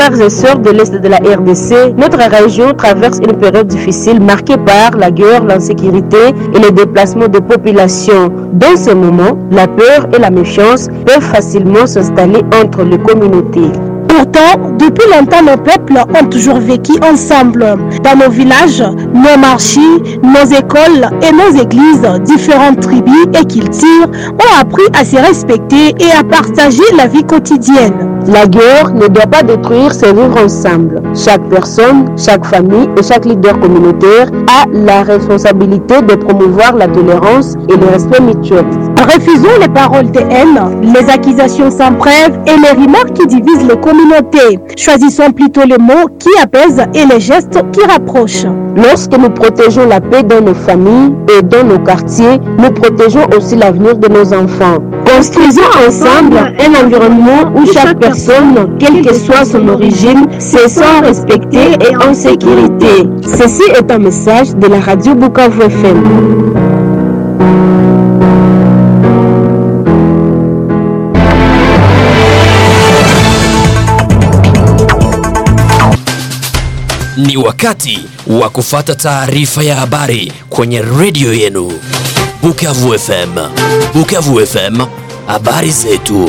frères et sœurs de l'Est de la RDC, notre région traverse une période difficile marquée par la guerre, l'insécurité et les déplacements de population. Dans ce moment, la peur et la méfiance peuvent facilement s'installer entre les communautés. Pourtant, depuis longtemps, nos peuples ont toujours vécu ensemble. Dans nos villages, nos marchés, nos écoles et nos églises, différentes tribus et cultures ont appris à se respecter et à partager la vie quotidienne. La guerre ne doit pas détruire ces vivre ensemble. Chaque personne, chaque famille et chaque leader communautaire a la responsabilité de promouvoir la tolérance et le respect mutuel. Refusons les paroles de haine, les accusations sans preuve et les remarques qui divisent les communautés. Choisissons plutôt les mots qui apaisent et les gestes qui rapprochent. Lorsque nous protégeons la paix dans nos familles et dans nos quartiers, nous protégeons aussi l'avenir de nos enfants. Construisons ensemble un environnement où chaque personne, quelle que soit son origine, se sent respectée et en sécurité. Ceci est un message de la radio Bukavu FM. Ni wakati wa kufata taarifa ya habari kwenye redio yenu Bukavu FM. Bukavu FM, habari zetu.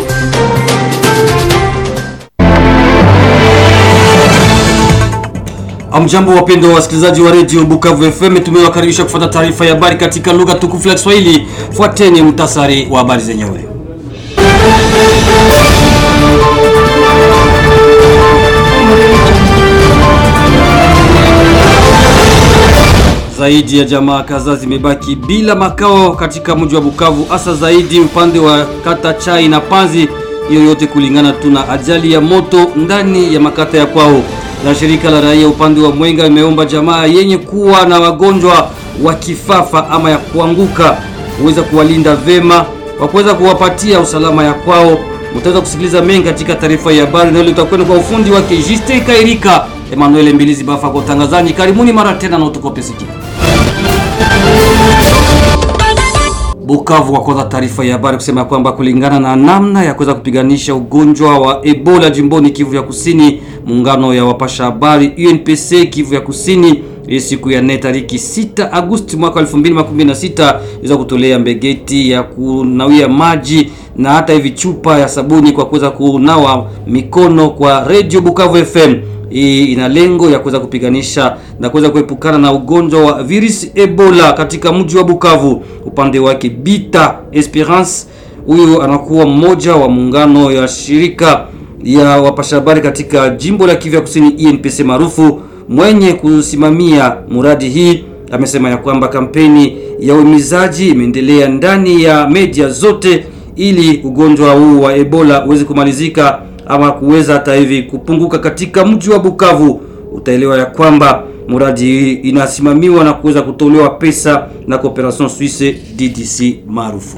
Amjambo wapendwa wa wasikilizaji wa redio Bukavu FM, tumewakaribisha kufuata taarifa ya habari katika lugha tukufu ya Kiswahili. Fuateni mtasari wa habari zenyewe. Zaidi ya jamaa kadhaa zimebaki bila makao katika mji wa Bukavu, hasa zaidi upande wa kata Chai na Panzi. Hiyo yote kulingana tu na ajali ya moto ndani ya makata ya kwao. Na shirika la raia upande wa Mwenga imeomba jamaa yenye kuwa na wagonjwa wa kifafa ama ya kuanguka kuweza kuwalinda vema kwa kuweza kuwapatia usalama ya kwao. Mtaweza kusikiliza mengi katika taarifa ya habari na ile utakwenda kwa ufundi wake Justin Kairika, Emmanuel Mbilizi Bafa kwa utangazaji. Karibuni mara tena na utukope sikio. Bukavu wakoza taarifa ya habari kusema kwamba kulingana na namna ya kuweza kupiganisha ugonjwa wa Ebola jimboni Kivu ya Kusini, muungano ya wapasha habari UNPC Kivu ya Kusini hii siku ya nne tariki 6 Agosti mwaka 2016 iweza kutolea mbegeti ya kunawia maji na hata hivi chupa ya sabuni kwa kuweza kunawa mikono kwa Radio Bukavu FM. Hii ina lengo ya kuweza kupiganisha na kuweza kuepukana na ugonjwa wa virusi Ebola katika mji wa Bukavu. Upande wake Bita Esperance, huyu anakuwa mmoja wa muungano ya shirika ya wapasha habari katika jimbo la Kivu Kusini INPC maarufu mwenye kusimamia muradi hii amesema ya kwamba kampeni ya uhimizaji imeendelea ndani ya media zote ili ugonjwa huu wa Ebola uweze kumalizika ama kuweza hata hivi kupunguka katika mji wa Bukavu. Utaelewa ya kwamba muradi hii inasimamiwa na kuweza kutolewa pesa na Cooperation Suisse DDC maarufu.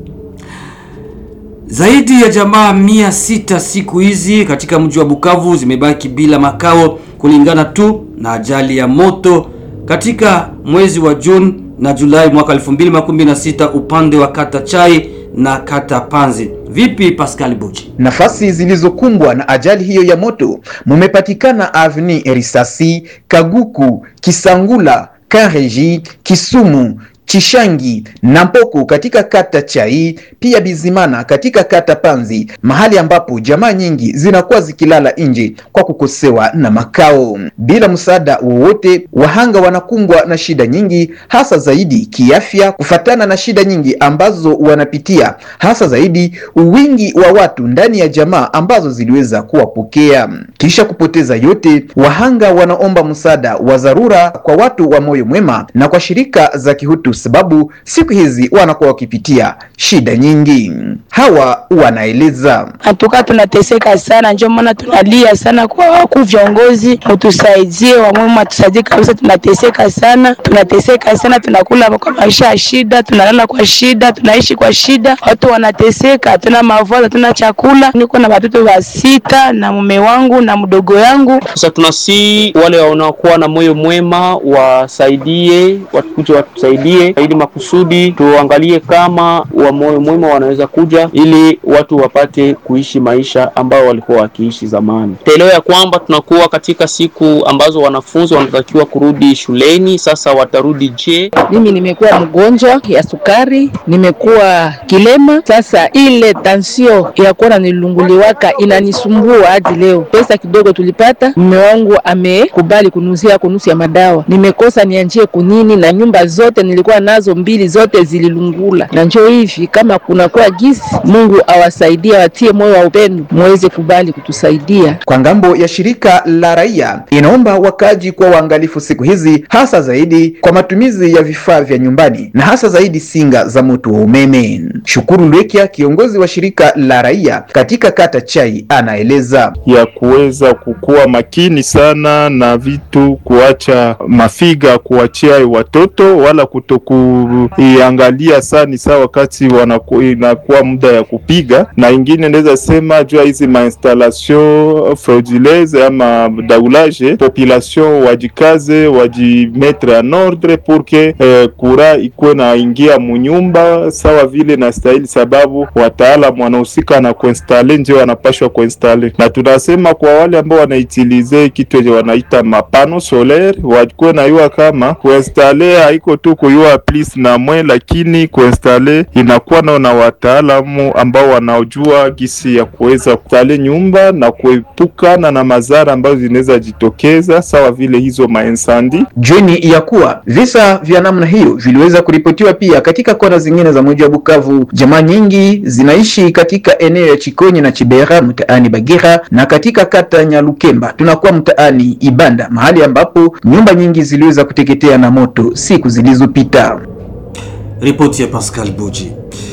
Zaidi ya jamaa mia sita siku hizi katika mji wa Bukavu zimebaki bila makao kulingana tu na ajali ya moto katika mwezi wa Juni na Julai mwaka 2016 upande wa kata Chai na kata Panzi. Vipi Pascal Buchi? Nafasi zilizokumbwa na ajali hiyo ya moto mumepatikana Avni Risasi, Kaguku, Kisangula, Kareji, Kisumu, Chishangi na Mpoko katika kata Chai, pia Bizimana katika kata Panzi, mahali ambapo jamaa nyingi zinakuwa zikilala nje kwa kukosewa na makao. Bila msaada wowote, wahanga wanakumbwa na shida nyingi, hasa zaidi kiafya, kufatana na shida nyingi ambazo wanapitia, hasa zaidi wingi wa watu ndani ya jamaa ambazo ziliweza kuwapokea. Kisha kupoteza yote, wahanga wanaomba msaada wa dharura kwa watu wa moyo mwema na kwa shirika za kihutu sababu siku hizi wanakuwa wakipitia shida nyingi. Hawa wanaeleza hatuka tunateseka sana, ndio maana tunalia sana kwa wakuu viongozi, utusaidie wamwema, tusaidie kabisa. Tunateseka sana, tunateseka sana, tunakula kwa maisha ya shida, tunalala kwa shida, tunaishi kwa shida, watu wanateseka, hatuna mavazi, hatuna chakula. Niko na watoto wa sita na mume wangu na mdogo yangu. Sasa tunasi wale wanaokuwa na moyo mwema wasaidie, watukuje watusaidie wote, ili makusudi tuangalie kama wa moyo mwema wanaweza kuja, ili watu wapate kuishi maisha ambao walikuwa wakiishi zamani. Tuelewe ya kwamba tunakuwa katika siku ambazo wanafunzi wanatakiwa kurudi shuleni. Sasa watarudi je? Mimi nimekuwa mgonjwa ya sukari, nimekuwa kilema. Sasa ile tansio ya kuona nilunguliwaka inanisumbua hadi leo. Pesa kidogo tulipata, mume wangu amekubali kunuzia kunusu ya madawa, nimekosa nianjie kunini, na nyumba zote nilikuwa nazo mbili zote zililungula, na njoo hivi kama kunakuwa gisi, Mungu awasaidie, watie moyo wa upendo, muweze kubali kutusaidia. Kwa ngambo ya shirika la raia inaomba wakaji kuwa waangalifu siku hizi, hasa zaidi kwa matumizi ya vifaa vya nyumbani na hasa zaidi singa za moto wa umeme. Shukuru Lwekia, kiongozi wa shirika la raia katika kata Chai, anaeleza ya kuweza kukuwa makini sana na vitu, kuacha mafiga kuachia watoto wala kutokuiangalia sana saa wakati wanaku, inakuwa muda ya kupiga, na ingine naweza sema jua hizi mainstallation frauduleuse ama daulage, population wajikaze wajimetre en ordre pour que eh, kura ikuwe naingia munyumba sawa vile na stahili, sababu wataalamu wanahusika na kuinstale ndio wanapashwa kuinstale, na tunasema kwa wale ambao wanaitilize kitu yenye wanaita mapano solaire wakuwe nayua kama kuinstale haiko tu kuyua plis na mwe, lakini kuinstale inakuwa nao na wataalamu ambao wanaojua gisi ya kuweza kustale nyumba na kuepukana na madhara ambazo zinaweza jitokeza sawa vile hizo mainsandi. Jueni ya kuwa visa vya namna hiyo viliweza kuripotiwa pia katika kona zingine za mji wa Bukavu. Jamaa nyingi zinaishi katika eneo ya Chikonyi na Chibera mtaani Bagira na katika kata Nyalukemba tunakuwa mtaani Ibanda, mahali ambapo nyumba nyingi ziliweza kuteketea na moto siku zilizopita. Ripoti ya Pascal Buji.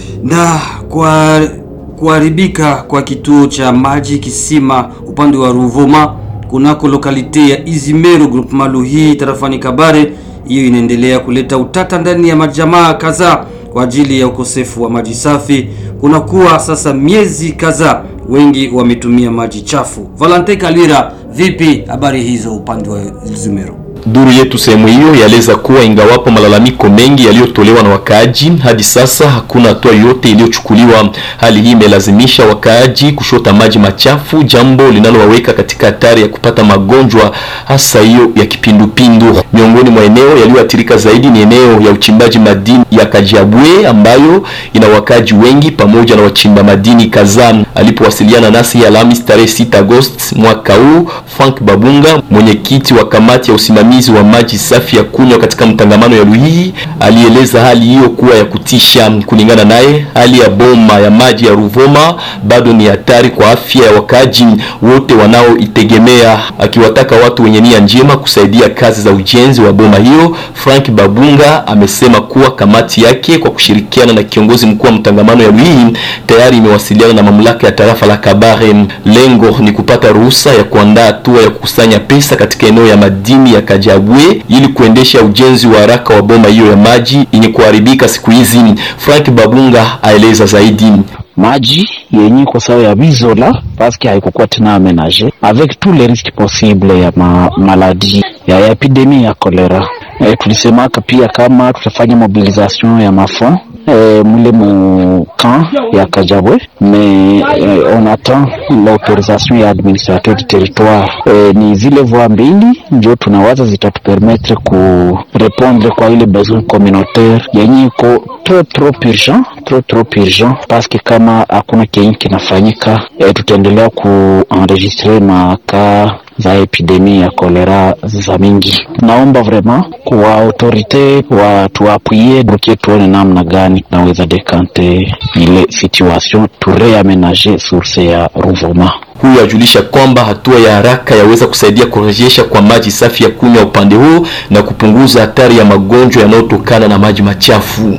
Na kwa kuharibika kwa kituo cha maji kisima upande wa Ruvuma kunako lokalite ya Izimero groupement Luhi tarafani Kabare, hiyo inaendelea kuleta utata ndani ya majamaa kadhaa kwa ajili ya ukosefu wa maji safi. Kunakuwa sasa miezi kadhaa wengi wametumia maji chafu. Valente Kalira, vipi habari hizo upande wa Izimero? Duru yetu sehemu hiyo yaeleza kuwa ingawapo malalamiko mengi yaliyotolewa na wakaaji, hadi sasa hakuna hatua yoyote iliyochukuliwa. Hali hii imelazimisha wakaaji kushota maji machafu, jambo linalowaweka katika hatari ya kupata magonjwa, hasa hiyo ya kipindupindu. Miongoni mwa eneo yaliyoathirika zaidi ni eneo ya uchimbaji madini ya Kajiabwe ambayo ina wakaaji wengi pamoja na wachimba madini kadhaa. Alipowasiliana nasi Alhamisi tarehe 6 Agosti mwaka huu, Frank Babunga, mwenyekiti wa kamati ya usimamizi wa maji safi ya kunywa katika mtangamano ya Luhihi alieleza hali hiyo kuwa ya kutisha. Kulingana naye, hali ya boma ya maji ya Ruvuma bado ni hatari kwa afya ya wakaaji wote wanaoitegemea, akiwataka watu wenye nia njema kusaidia kazi za ujenzi wa boma hiyo. Frank Babunga amesema kuwa kamati yake kwa kushirikiana na kiongozi mkuu wa mtangamano ya Luhihi tayari imewasiliana na mamlaka ya tarafa la Kabare. Lengo ni kupata ruhusa ya kuandaa hatua ya kukusanya pesa katika eneo ya madini ya Kajabwe ili kuendesha ujenzi wa haraka wa boma hiyo ya maji yenye kuharibika siku hizi. Frank Babunga aeleza zaidi. maji yenye kwa sababu ya bizola paske haikukuwa tena amenage avec tous les risques possibles ya ma, maladi ya, ya epidemie ya kolera. E, tulisemaka pia kama tutafanya mobilisation ya mafond e, mule mu camp ya Kajabwe mais e, on attend l'autorisation ya administrateur du territoire. E, ni zile voie mbili ndio tunawaza zitatupermettre ku répondre kwa ile besoin communautaire yenye iko trop trop urgent trop trop urgent paske kama hakuna kenye kinafanyika e, tutaendelea kuenregistre maka za epidemie ya kolera za mingi. Naomba vraiment kwa autorite watuapwie dokie, tuone namna gani naweza dekante ile situation tureamenage source ya Ruvuma. Huyo ajulisha kwamba hatua ya haraka yaweza kusaidia kurejesha kwa maji safi ya kunywa upande huo na kupunguza hatari ya magonjwa yanayotokana na maji machafu.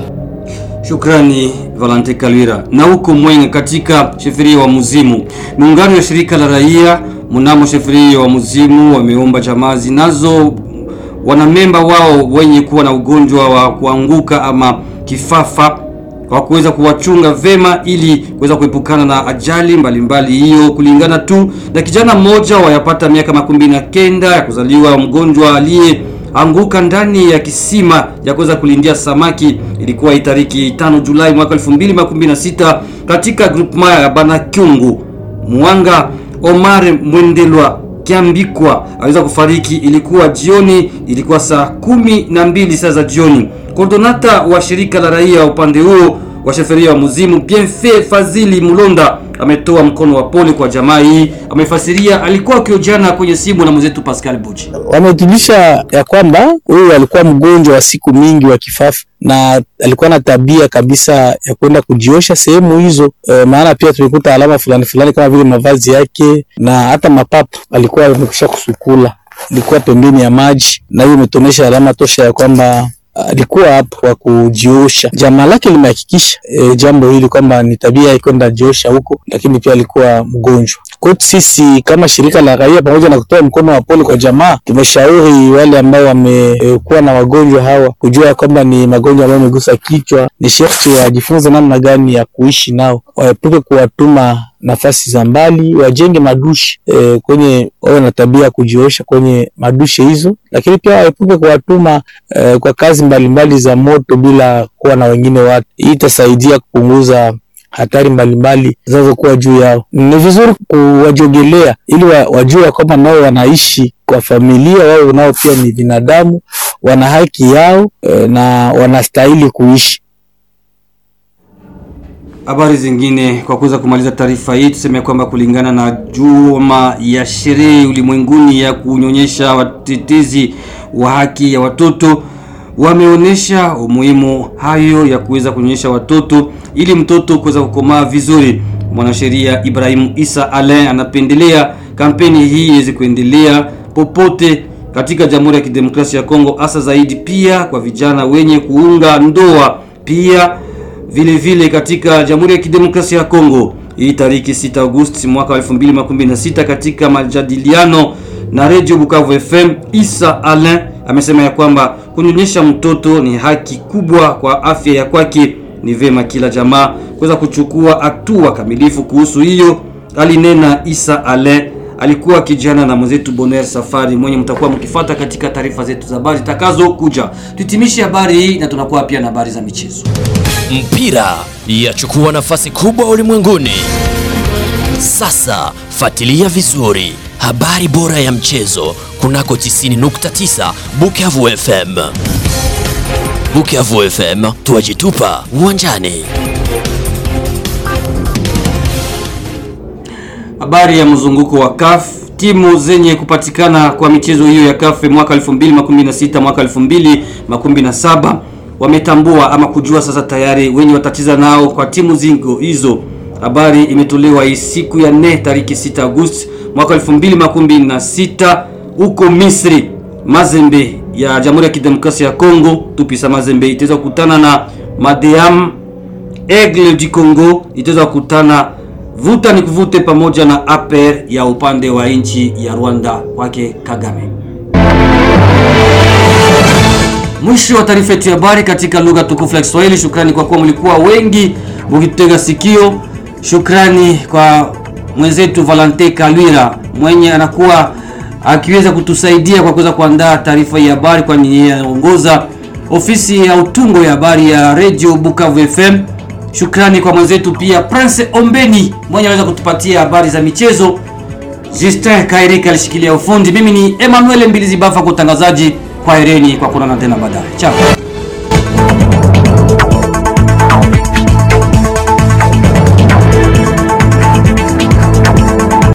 Shukrani Valente Kalwira. Na huko Mwenga katika sheferia wa Muzimu, muungano ya shirika la raia mnamo sheferia wa Muzimu wameomba jamaa zinazo wanamemba wao wenye kuwa na ugonjwa wa kuanguka ama kifafa kwa kuweza kuwachunga vema ili kuweza kuepukana na ajali mbalimbali hiyo, kulingana tu na kijana mmoja wayapata miaka makumi na kenda ya kuzaliwa mgonjwa aliye anguka ndani ya kisima ya kuweza kulindia samaki. Ilikuwa tariki 5 Julai mwaka 2016 katika groupement ya Banakyungu. Mwanga Omar Mwendelwa Kiambikwa aliweza kufariki, ilikuwa jioni, ilikuwa saa kumi na mbili saa za jioni. Kordonata wa shirika la raia upande huo wa sheferia wa Muzimu Bienfait Fazili Mulonda ametoa mkono wa pole kwa jamaa hii. Amefasiria alikuwa akiojana kwenye simu na mwenzetu Pascal Buji. Wametulisha ya kwamba huyu alikuwa mgonjwa wa siku mingi wa kifafa na alikuwa na tabia kabisa ya kwenda kujiosha sehemu hizo. E, maana pia tumekuta alama fulani fulani kama vile mavazi yake na hata mapapu alikuwa amekwisha kusukula, ilikuwa pembeni ya maji, na hiyo imetuonyesha alama tosha ya kwamba alikuwa hapo kwa kujiosha. Jamaa lake limehakikisha e, jambo hili kwamba ni tabia ya kwenda jiosha huko, lakini pia alikuwa mgonjwa. Kwetu sisi kama shirika la raia, pamoja na kutoa mkono wa pole kwa jamaa, tumeshauri wale ambao wamekuwa e, na wagonjwa hawa kujua kwamba ni magonjwa ambayo yamegusa kichwa, ni sharti wajifunze namna gani ya kuishi nao, waepuke kuwatuma nafasi za mbali, wajenge madushi e, kwenye wawe na tabia ya kujiosha kwenye madushi hizo, lakini pia waepuke kuwatuma e, kwa kazi mbalimbali mbali za moto bila kuwa na wengine watu. Hii itasaidia kupunguza hatari mbalimbali zinazokuwa juu yao. Ni vizuri kuwajogelea ili wa, wajue kwamba nao wanaishi kwa familia, wao nao pia ni binadamu, wana haki yao e, na wanastahili kuishi. Habari zingine kwa kuweza kumaliza taarifa hii, tuseme kwamba kulingana na juma ya sherehe ulimwenguni ya kunyonyesha, watetezi wa haki ya watoto wameonyesha umuhimu hayo ya kuweza kunyonyesha watoto ili mtoto kuweza kukomaa vizuri. Mwanasheria Ibrahim Isa Alain anapendelea kampeni hii iweze kuendelea popote katika Jamhuri ya Kidemokrasia ya Kongo, hasa zaidi pia kwa vijana wenye kuunga ndoa pia vile vile katika Jamhuri ya Kidemokrasia ya Kongo. Hii tariki 6 Agosti mwaka 2016 katika majadiliano na Radio Bukavu FM, Isa Alain amesema ya kwamba kunyonyesha mtoto ni haki kubwa kwa afya ya kwake. Ni vema kila jamaa kuweza kuchukua hatua kamilifu kuhusu hiyo, alinena Isa Alain. Alikuwa kijana na mwenzetu Bonheur Safari mwenye mtakuwa mkifuata katika taarifa zetu za habari zitakazo kuja. Tuhitimishe habari hii na tunakuwa pia na habari za michezo. Mpira yachukua nafasi kubwa ulimwenguni. Sasa fuatilia vizuri habari bora ya mchezo kunako 90.9 Bukavu FM. Bukavu FM, tuwajitupa uwanjani. Habari ya mzunguko wa CAF. Timu zenye kupatikana kwa michezo hiyo ya CAF mwaka 2016 mwaka 2017 wametambua ama kujua sasa tayari wenye watacheza nao kwa timu zingo hizo. Habari imetolewa hii siku ya 4 tariki 6 Agosti mwaka 2016 huko Misri. Mazembe ya Jamhuri ya Kidemokrasia ya Kongo, Tupisa Mazembe itaweza kukutana na Madeam Aigle du Congo itaweza kukutana vuta ni kuvute pamoja na APR ya upande wa nchi ya Rwanda kwake Kagame. Mwisho wa taarifa yetu ya habari katika lugha tukufu ya Kiswahili. Shukrani kwa kuwa mlikuwa wengi mkitutega sikio. Shukrani kwa mwenzetu Valente Kalwira mwenye anakuwa akiweza kutusaidia kwa kuweza kuandaa taarifa ya habari, kwani yeye anaongoza ofisi ya utungo ya habari ya Radio Bukavu FM. Shukrani kwa mwenzetu pia Prince Ombeni mwenye anaweza kutupatia habari za michezo. Justin Kairika alishikilia ufundi. Mimi ni Emmanuel Mbilizi Bafa kwa utangazaji. Kwa hereni kwa kuonana tena baadaye. Ciao.